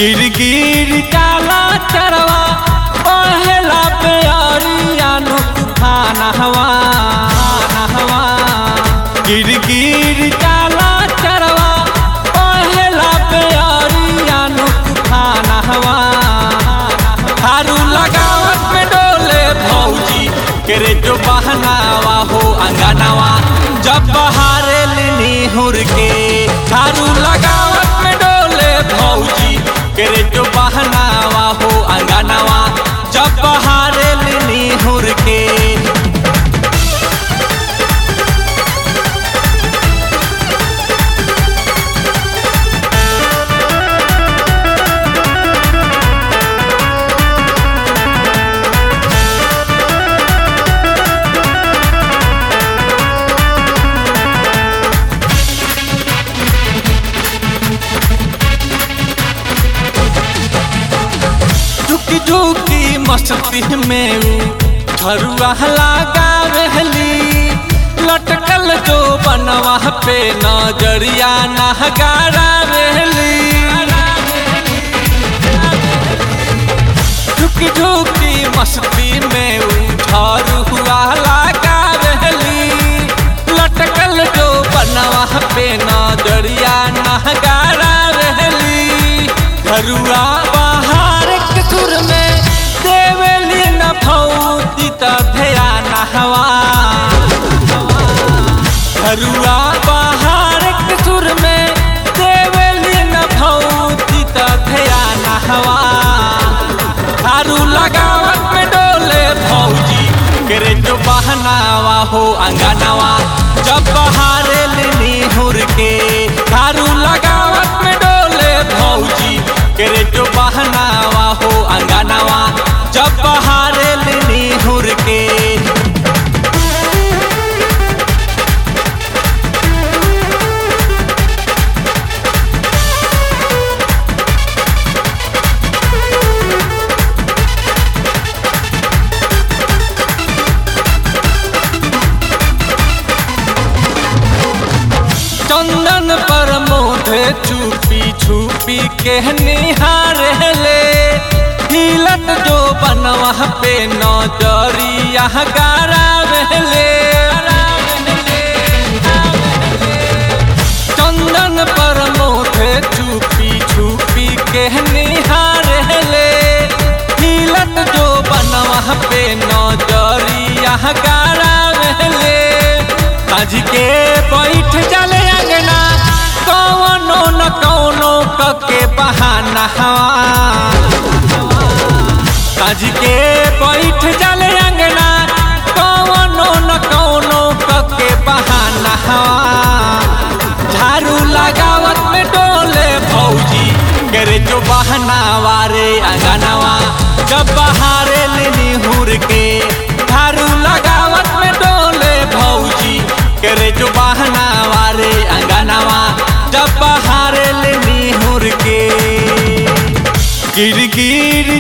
गिरगिर काला चरवा पहला प्यारिया नु तूफान हवा हवा गिरगिर काला चरवा पहला प्यारिया नु तूफान हवा हारू लगावत में डोले भौजी करे जो बहनावा हो अंगनावा जब बहारे लिनी हुर के हारू लगावत में डोले भौजी करे जो बहनावा हो अंगनावा जब बहारे लिनी हुर के झुकी झुकी मस्ती में झरुआ लगा रहली लटकल जो बनवा पे नजरिया नहगारा रहली झुकी झुकी मस्ती में झरुआ लगा रहली लटकल जो बनवा पे नजरिया नहगारा रहली झरुआ बाहर के सुर में देवली न भौती त ध्यान हवा झरुआ बाहर के सुर में देवली न भौती त ध्यान हवा हारू लगावत में डोले भौजी करे जो बहनावा हो अंगनावा जब बहारे लिनी हुर के हारू लगावत में डोले भौजी करे जो बहनावा हो अंगनावा जब बहारे लिनी हुर के चंदन पर मोधे छुपी छुपी के निहार ले हिलत जो बनवा पे नजरिया गारा ले चंदन पर मोधे छुपी छुपी के निहार ले हिलत जो बनवा पे नजरिया गारा ले आज के बैठ चले अंगना कौनो न कौनो कके बहाना आज के बैठ चले अंगना कौनो न कौनो कके बहाना झाड़ू लगावत में डोले भौजी करे जो बहना वारे अंगनावा जब बहारे लेनी हुर के झाड़ू लगावत में डोले भौजी करे जो बहना वारे अंगनावा जब बहारे लेनी हुर के गिर गिर